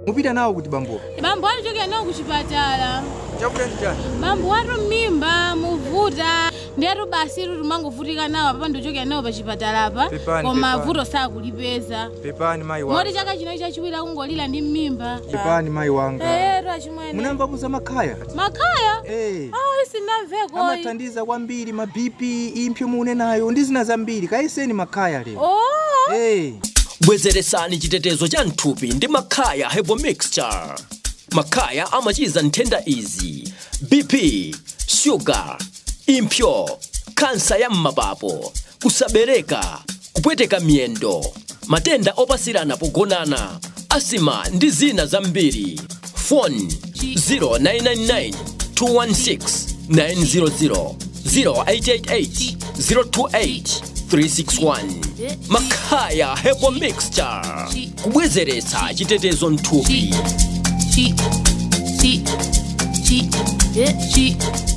mupita nawo kuti bambuwa bambo atichokera nawo kuchipatala chakuda ndi chani bambo watu mmimba muvuta ndiyatu basi tu timangovutika nawo papa ndichokera nawo pa chipatalapa Pepani, koma pepani. vuto sakulipeza pepani mayi moti wanga chaka chino chachiwiri akungolira ndi mmimba pepani mayi wanga eyetu achimwene munamvapo za makhaya makhaya Eh. awo isinamveko amathandiza kwambiri ma bp impsyo mune nayo ndi zina zambiri kayeseni makhaya lero oh Eh. bwezeresani chitetezo cha mthupi ndi makhaya hebo mixture makhaya amachiza nthenda izi bp shuga impsyo kansa ya m'mapapo kusabereka kupweteka miyendo matenda opasirana pogonana asima ndi zina zambiri foni 0999 216 900 0888 028 361 makhaya hebo mixture kubwezeretsa chitetezo mthupi chi chi chi chi